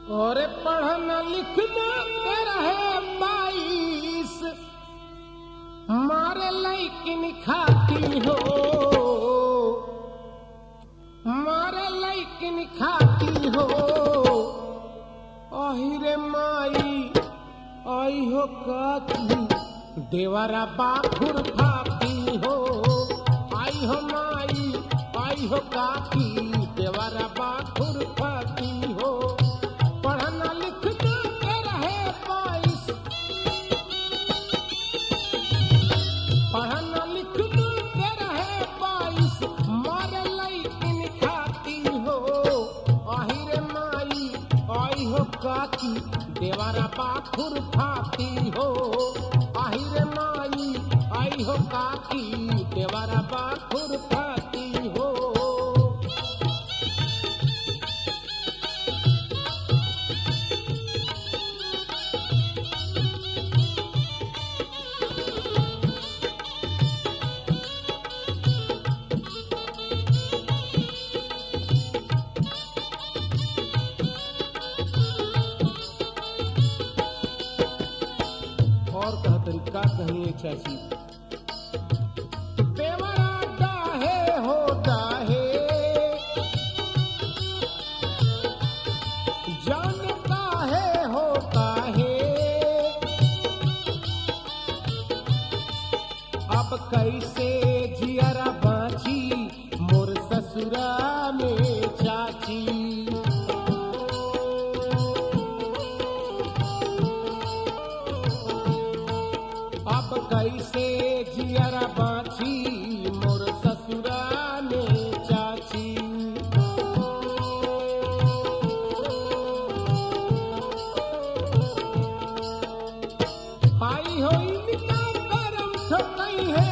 और पढ़ना लिखना के रहे बाईस मारे लैकिन खाती हो मारे लैकिन खाती हो अहिरे माई आई हो काकी देवरा बाखुर फाती हो आई हो माई आई हो काकी देवरा बाखुर फाती हो पढ़ना लिखना के रहे बाईस पढ़ना लिखना के रहे बाईस मारे लैकिन खाती हो आहिरे माई आई हो काकी देवारा बाखुर फाती हो आहिरे माई आई हो काकी देवारा बाखुर फाती हो और कहा तरीका कहिए चाची देवरा डाहे हो डाहे जान काहे हो काहे अब कैसे जियरा बाची मोर ससुरा में चाची अब कैसे जियरा बाछी मोर ससुरा में चाची आई हो इनका करम ठोकई है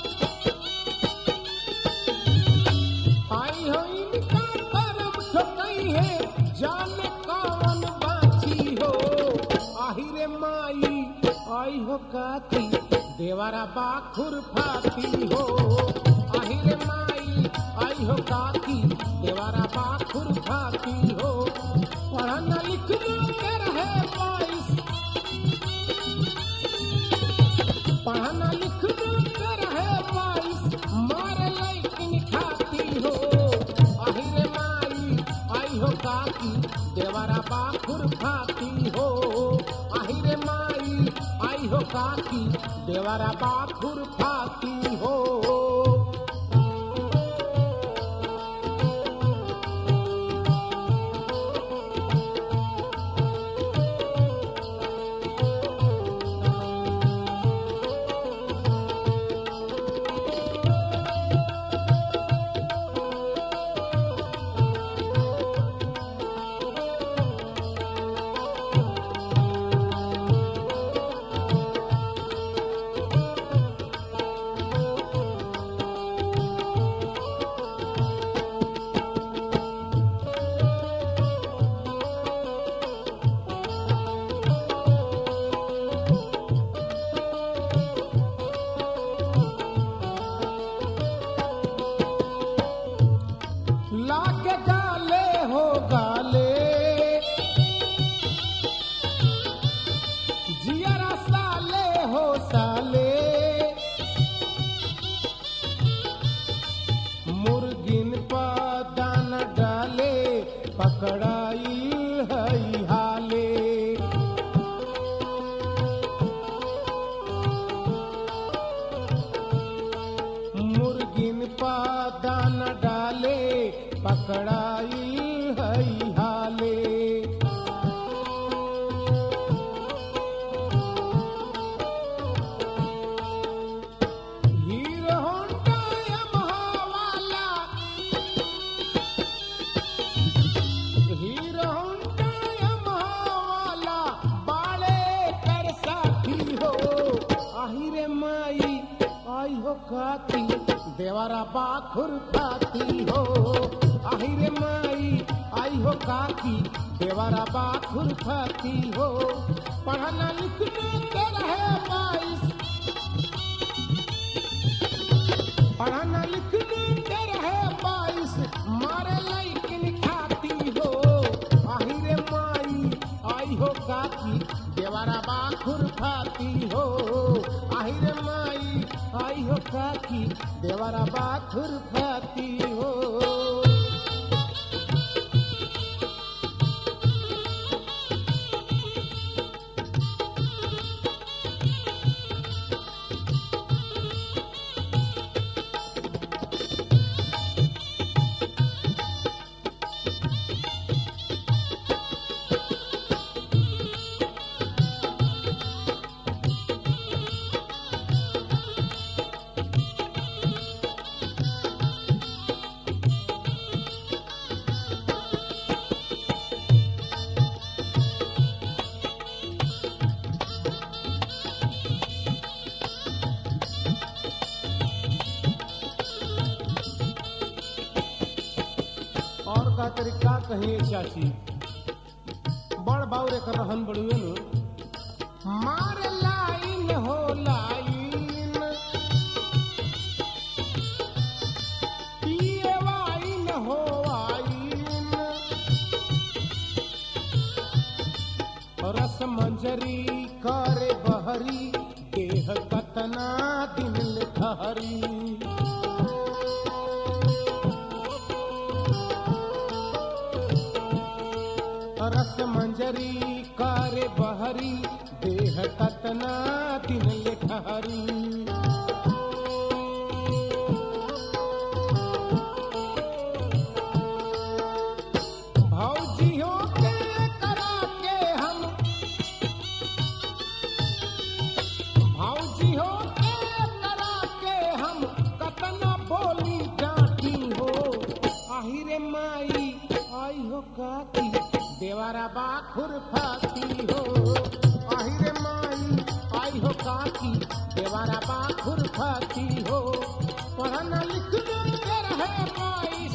आई हो इनका करम ठोकई है जाने कौन बाछी हो आहिरे माई आई हो काकी देवारा बाखुर फाती हो आहिरे माई आई हो काकी देवारा बाखुर फाती हो पढ़ना लिखना के रहे बाईस पढ़ना लिखना के रहे बाईस मारे लैकिन खाती हो आहिरे माई आई हो काकी देवारा बाखुर खाती हो आहिरे माई आई हो काकी देवारा बाखुर खाती हो लाके गाले हो गाले जियरा साले हो साले मुर्गिन पा दाना डाले पकड़ाई हई हाले मुर्गिन पा दाना डाले पकड़ाई हई हाले हीरो होंडा यमहा वाला हीरो होंडा यमहा वाला बाले कर साथी हो आहिरे माई आई हो काती देवारा बाखुर खाती हो आहिरे माई आई हो काकी देवारा बाखुर खाती हो पढ़ना लिखना के रहे बाईस पढ़ना लिखना के रहे बाईस मारे लैकिन खाती हो आहिरे माई काकी देवारा बा खुरफाती हो आहिरे माई आई हो काकी देवारा बा खुरफाती हो और का तरीका कहीं चाची बड़ बाउर एक रहन बड़ुए नु मार लाइन हो लाइन पिए वाइन हो वाइन रस मंजरी करे बहरी देह कतना दिन ठहरी रस मंजरी करे बहरी देह कतना दिन ले ठहरी भौजियों के करा के हम भौजियों के करा के हम कतना बोली डांटी हो आहिरे माई आई हो काकी देवारा बा खुरफाती हो आहिरे माई आई हो काकी देवारा बा खुरफाती हो पढ़ना लिखना के रहे बाईस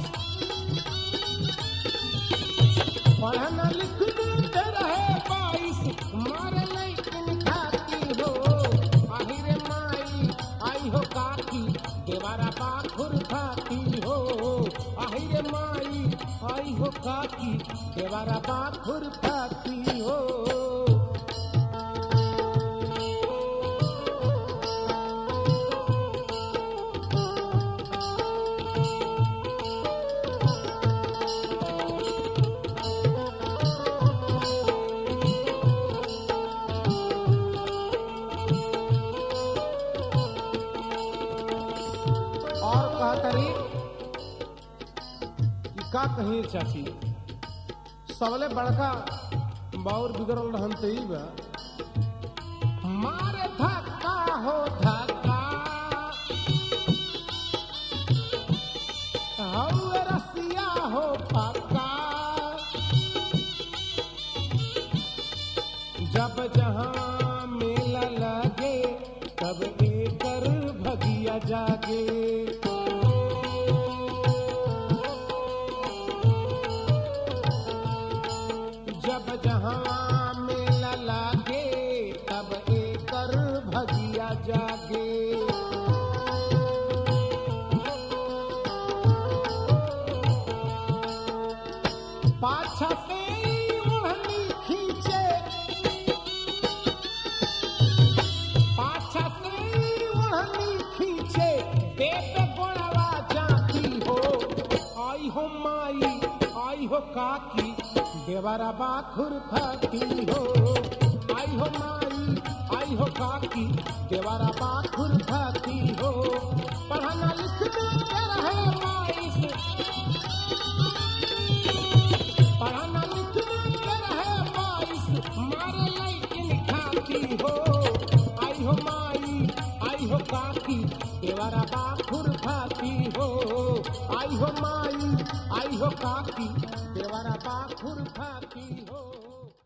पढ़ना लिखना के रहे बाईस मारे लेकिन खाती हो आहिरे माई आई हो काकी देवारा बा खुरफाती हो आहिरे माई आई हो काकी देवारा बा खुरफाती हो और कहतरी कि का कही चाची सबले बड़का बाउर बिगड़ल रहन त ई बा मारे धक्का हो धक्का हौवे रसिया हो पक्का जब जहाँ मेला लगे तब एकर भगिया जागे जब जहाँ मेला लागे तब एकर भगिया जागे पाछा से ओढ़नी खींचे पाछा से ओढ़नी खींचे पेट गोड़वा जाती हो आई हो माई आई हो काकी देवरा बाखुर खाती हो आई हो माई आई हो काकी देवरा बाखुर खाती हो पढ़ना लिखना के रहे माई से पढ़ना लिखना के रहे बाईस मारे लैकिन खाती हो आई हो माई आई हो काकी देवरा बाखुर खाती हो आई हो माई आई हो काकी देवरा बाखुर खाती हो